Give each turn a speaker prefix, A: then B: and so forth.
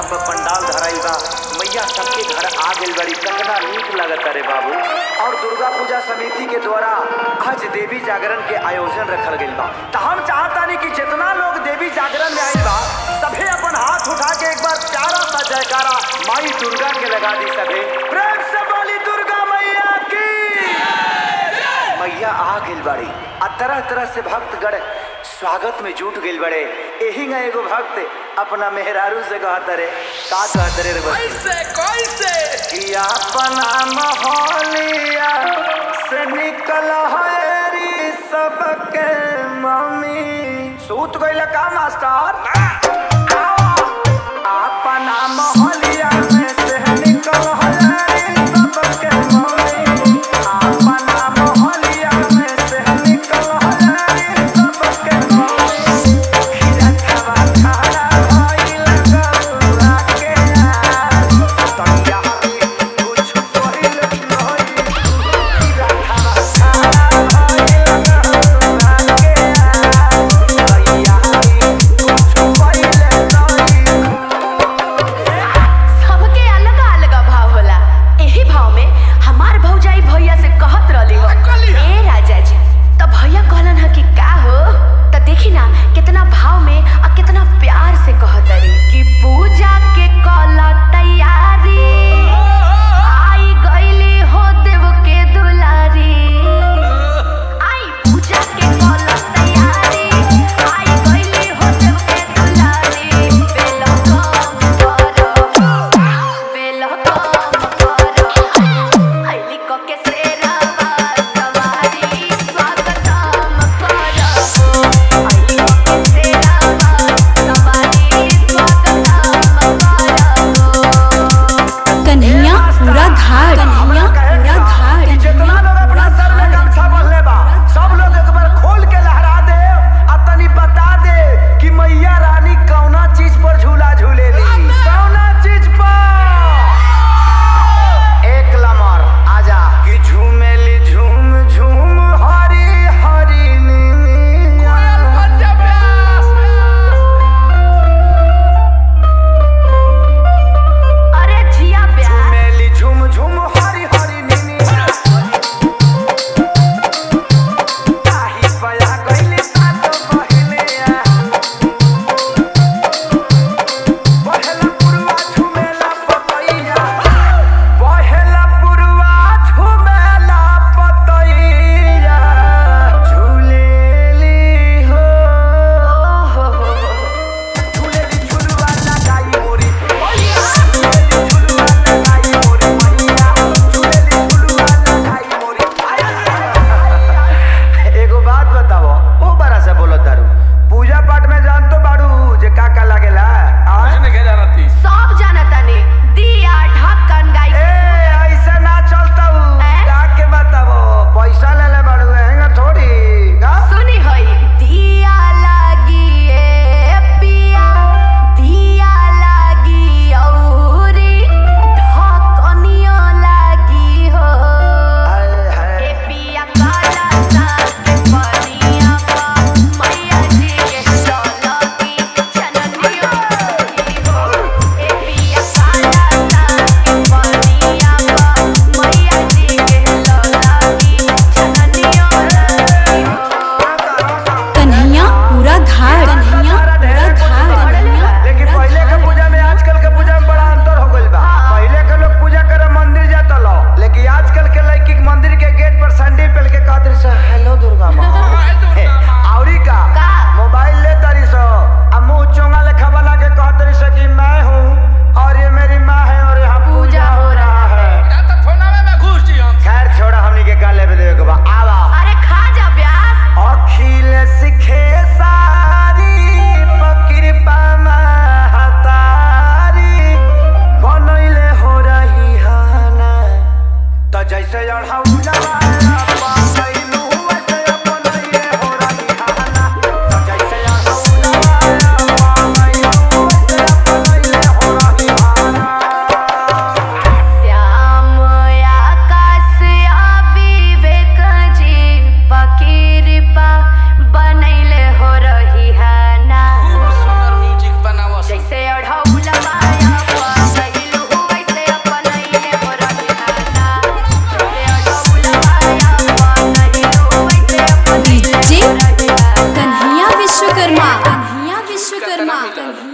A: पर पंडाल धराई बा मैया सबके घर आ गइल बड़ी कतना नीक लगत रे बाबू और दुर्गा पूजा समिति के द्वारा आज देवी जागरण के आयोजन रखल गइल बा त हम चाहतानी कि जितना लोग देवी जागरण में आइल बा सभे अपन हाथ उठा के एक बार प्यारा सा जयकारा माई दुर्गा के लगा दी सभे प्रेम से बोली दुर्गा मैया की मैया आ गइल बाड़ी आ तरह तरह से भक्तगण स्वागत में जुट गइल बड़े एही ना एगो भक्त अपना मेहरारू से कहत रे का कहत रे रे बच्ची?
B: कैसे कैसे
A: कि अपना मोहलिया से निकल हरी सबके मम्मी सूत गइल का मास्टर अपना मोहलिया में से निकल हरी सबके मम्मी अपना मोहलिया में से निकल हरी सबके मम्मी खिरा खावा खारा भइल गौरा के यार तनिया कुछ पहिल नहीं खिरा खावा खारा भइल गौरा के यार तनिया कुछ पहिल नहीं
C: सबके अलग अलग भाव होला एही भाव में हमार भौजाई भैया से कहत रहली हो
B: कहली ह?
C: ए राजा जी त भैया कहलन ह कि का हो त देखी ना कितना भाव में आ कितना प्यार से कहत रे कि पूजा के कल तैयारी आई गईली हो देव के दुलारी आई पूजा के कल तैयारी आई गईली हो देव के दुलारी बेलो कम करो बेलो कम करो आईली को के सेरावा सवारी स्वागतम करो आईली को के सेरावा सवारी स्वागतम करो
D: कन्हैया पूरा घाट कन्हैया पूरा घाट
A: जितना लोग अपना सर में गमछा बंधले बा सब लोग एक बार खोल के लहरा दे आ तनी बता दे कि मैया रानी कौना चीज पर झूला झूलेली कौना चीज पर एक लमर आजा कि झूमेली झूम झूम हरी हरी नीनी
B: कोयल बन जा प्यास
C: अरे जिया प्यार
A: झूमेली झूम झूम हरी हरी नीनी ताही पया गइली सात बहिले आ पहला पुरवा झुमेला पतैया पहला पुरवा झुमेला पतैया झूलेली हो झूलेली झुलवा लगाई मोरी मैया झूलेली झुलवा लगाई मोरी मैया झूलेली झुलवा लगाई मोरी एगो बात बताओ ओ बड़ा से बोलो तारू पूजा पाठ में जान तो बाड़ू जे का का लागेला आज
B: मैंने क्या जाना थी
C: सब जानता ने दिया ढक्कन गाई
A: ए ऐसे ना चलता हूँ
C: हैं?
A: का के बताओ पैसा ले ले बाड़ू हैंगा थोड़ी का
C: सुनी होई दिया लागी ए पिया दिया लागी औरी ढकनियो लागी हो
A: हाय हाय
C: ए पिया काला साग पनिया पा मैया जी के चलकी चननियो लागी हो ए पिया काला साग पनिया पा मैया जी के चलकी चननियो लागी हो
D: कन्हैया पूरा घाट कन्हैया पूरा घाट कन्हैया
A: लेकिन
D: पूरा
A: पहले के
D: घाट
A: पूजा में आजकल के पूजा में बड़ा अंतर हो गइल बा पहले के लोग पूजा करे मंदिर जाता लो लेकिन आजकल के लड़की के मंदिर के गेट पर सैंडल पहन के कहत रही सर हेलो दुर्गा माँ
B: हाय दुर्गा माँ।
A: औरी का
C: का?
A: मोबाइल ले तारी सो आ मुंह चोंगा लेखा वाला के कहत रही सो कि मैं हूँ और ये मेरी माँ है और यहाँ पूजा हो रहा है
B: या तो फोनावे में घुस जी हम
A: खैर छोड़ा हमनी के का लेवे देवे के बा आवा
C: अरे खा जा प्यास
A: अखिल सिखे सारी पकृपा महतारी बनैले हो रही हाना त जैसे अढ़ौला